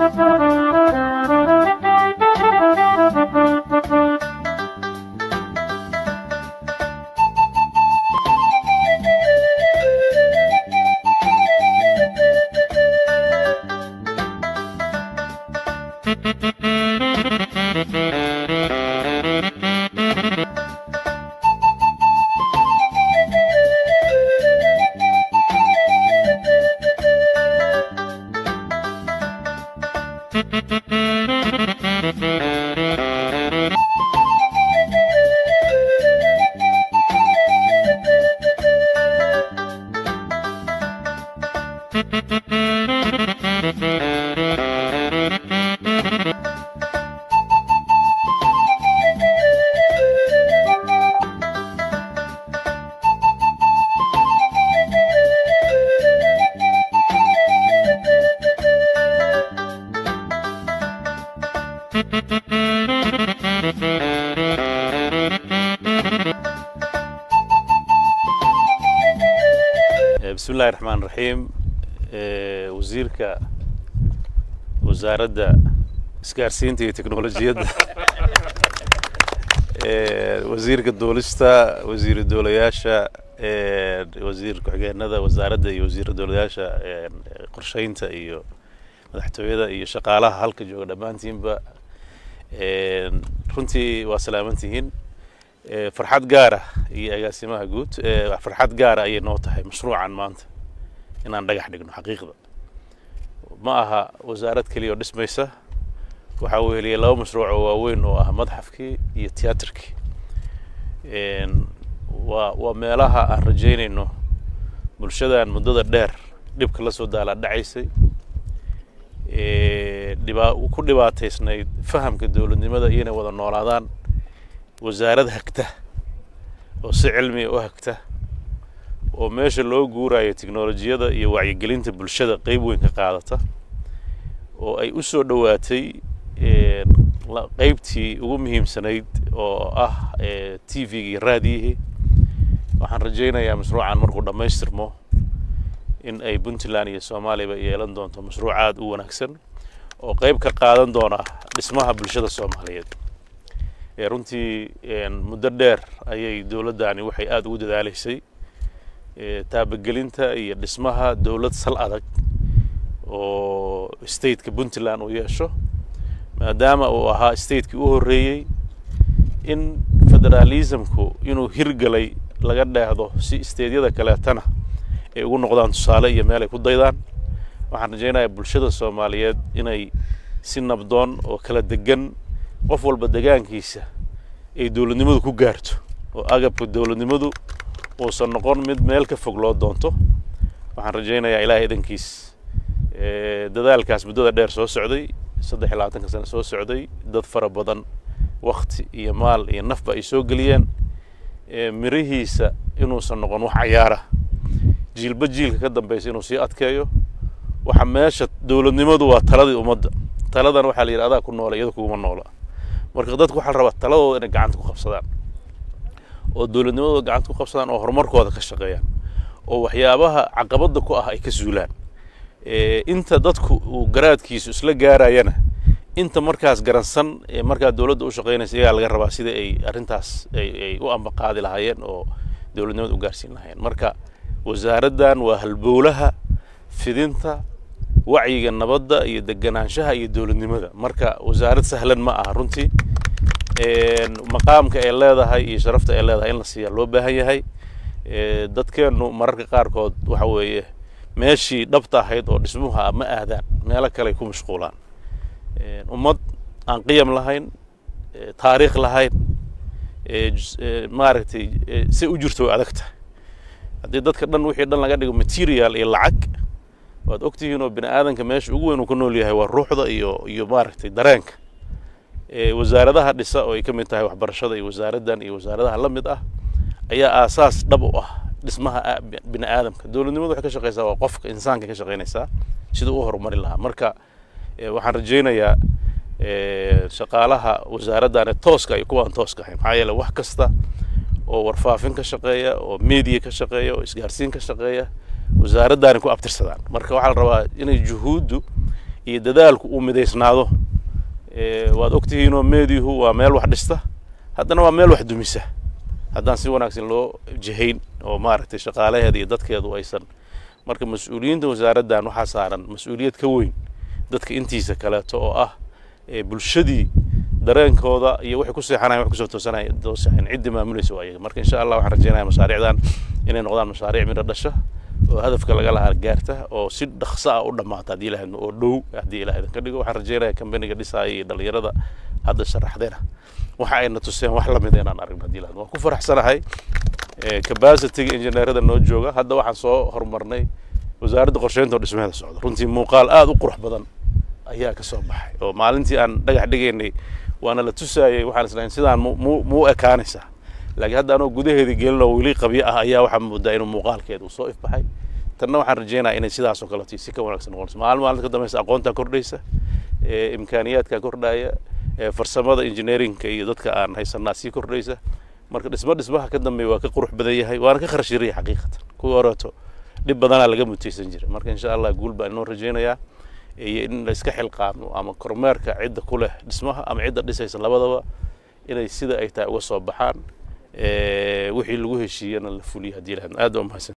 bismi illahi raxmaan raxiim wasiirka wasaaradda isgaarsiinta iyo teknolojiyadda wasiirka duulista wasiiru doolayaasha wasiir ku-xigeenada wasaaradda iyo wasiira doolayaasha qorsheynta iyo madaxtooyada iyo shaqaalaha halka jooga dhammaantiinba runtii waa salaamantihiin farxad gaara iyo agaasimaha guud farxad gaara ayay noo tahay mashruucan maanta inaan dhagax dhigno xaqiiqda ma aha wasaarad keliya oo dhismaysa waxaa uu heliyay laba mashruuc oo waaweyn oo ah madxafkii iyo tiyaatarkii waa waa meelaha aan rajaynayno bulshadan muddada dheer dhibka la soo daalaa dhacaysay dhibaa ku dhibaataysnayd fahamka dowladnimada iyo inay wada noolaadaan wasaarad hagta oo si cilmiga u hagta oo meesha loo guurayo teknolojiyada iyo wacyigelinta bulshada qeyb weyn ka qaadata oo ay u soo dhowaatay qeybtii ugu muhiimsanayd oo ah t v-ga iyo raadiyihii waxaan rajaynayaa mashruucan markuu dhammaystirmo in ay puntland iyo soomaaliyaba yeelan doonto mashruuc aada u wanaagsan oo qeyb ka qaadan doona dhismaha bulshada soomaaliyeed runtii muddo dheer ayay dowladdani waxay aada ugu dadaaleysay taabagelinta iyo dhismaha dowlad sal adag oo stateka puntland uu yeesho maadaama uu ahaa stateki u horreeyey in federalismku inuu hirgalay laga dheehdo si stateyada kaleetana ay ugu noqdaan tusaale iyo meel ay ku daydaan waxaan rajaynayaa bulshada soomaaliyeed inay si nabdoon oo kala degan qof walba degaankiisa ay dowladnimadu ku gaarto oo agabka dowladnimadu uusan noqon mid meel ka fog loo doonto waxaan rajaynayaa ilahay idankiis dadaalkaas muddada dheer soo socday saddex iyo labaatanka sano soo socday dad fara badan wakti iyo maal iyo nafba ay soo geliyeen mirihiisa inuusan noqon wax cayaara jiilba jiilka ka dambeysa inuu sii adkeeyo waxa meesha dowladnimadu waa taladii ummadda taladan waxaa la yidhi adaa ku noola iyada kuguma noola marka dadku waxaa la rabaa taladooda inay gacanta ku qabsadaan oo dowladnimadooda gacanta ku qabsadaan oo horumarkooda ka shaqeeyaan oo waxyaabaha caqabadda ku ah ay ka zuulaan inta dadku uu garaadkiisu isla gaarayana inta markaas garansan ee markaa dowladda u shaqeynaysa iyagaa laga rabaa sida ay arrintaas ay u ambaqaadi lahaayeen oo dowladnimada u gaarsiin lahaayeen marka wasaaraddan waa halbowlaha fidinta wacyiga nabadda iyo deganaanshaha iyo dowladnimada marka wasaarad sahlan ma aha runtii maqaamka ay leedahay iyo sharafta ay leedahay in la siiya loo baahan yahay dadkeennu mararka qaarkood waxa weeye meeshii dhabta ahayd oo dhismuha ma aadaan meelo kale ay ku mashquulaan ummad aan qiyam lahayn taariikh lahayn maaragtay si u jirto way adag tahay haddii dadka dhan wixii dhan laga dhigo material iyo lacag waad ogtihiin oo bini aadanka meesha ugu weyn uu ka nool yahay waa ruuxda iyo iyo maaragtay dareenka wasaaradaha dhisa oo ay ka mid tahay waxbarashada iyo wasaaraddan iyo wasaaradaha la mid ah ayaa aasaas dhab u ah dhismaha bini aadamka dowladnimadu waxay ka shaqeysaa waa qofka insaanka ka shaqeynaysaa siduu u horumari lahaa marka waxaan rajaynayaa shaqaalaha wasaaraddan ee tooska iyo kuwaan tooska ahayn maxaa yeele wax kasta oo warfaafin ka shaqeeya oo media ka shaqeeya oo isgaarsiin ka shaqeeya wasaaraddaani ku abtirsadaan marka waxaa la rabaa inay juhuuddu iyo dadaalku uu midaysnaado waad ogtihiinoo meedihu waa meel wax dhista haddana waa meel wax dumisa haddaan si wanaagsan loo jihayn oo maaragtay shaqaalaheeda iyo dadkeedu aysan marka mas-uuliyiinta wasaaraddan waxaa saaran mas-uuliyad ka weyn dadka intiisa kaleeto oo ah bulshadii dareenkooda iyo waxay ku seexanayan wax kusoo toosanaya toosahayn ciddii maamulaysa waa iyaga marka insha allah waxaan rajeynaya mashaariicdan inay noqdaan mashaariic midho dhasha oo hadafka laga lahaa gaarta oo si dhaqso ah u dhammaata haddii ilahayd oo dhow haddii ilaah idinka dhigo waxaan rajeynaya kambaniga dhisaaya iyo dhalinyarada hadda sharaxdeena waxa ayna tuseen wax lamid inaan aragno haddii ilahayd waan ku faraxsanahay capacityga injineerada noo jooga hadda waxaan soo horumarnay wasaaradda qorsheynta oo dhismaheeda socda runtii muuqaal aada u qurux badan ayaa ka soo baxay oo maalintii aan dhagax dhigaynay waana la tusaayey waxaan islahayn sidaan mu mu ekaanaysaa laakiin hadda anoo gudaheedii gelin oo weli qabyo ah ayaa waxaa moodaa inuu muuqaalkeeda uu soo ifbaxay tanna waxaan rajeynayaa inay sidaas oo kaleeto si ka wanaagsan noqonayso maalin maalinta ka dambaysa aqoontaa kordhaysa imkaaniyaadkaa kordhaya farsamada engineeringka iyo dadka aan haysanaa sii kordhaysa marka dhismo dhismaha ka dambeeya waa ka qurux badan yahay waana ka kharash yaraya xaqiiqatan kuwii horeeto dhib badanaa laga mutaysan jiray marka insha allah guul baan inoo rajeynayaa iyo in la iska xilqaamo ama kormeerka cidda ku leh dhismaha ama cidda dhisaysa labadaba inay sida ay tahay uga soo baxaan wixii lagu heshiiyana la fuliyo haddii ilahayd aad waa mahadsan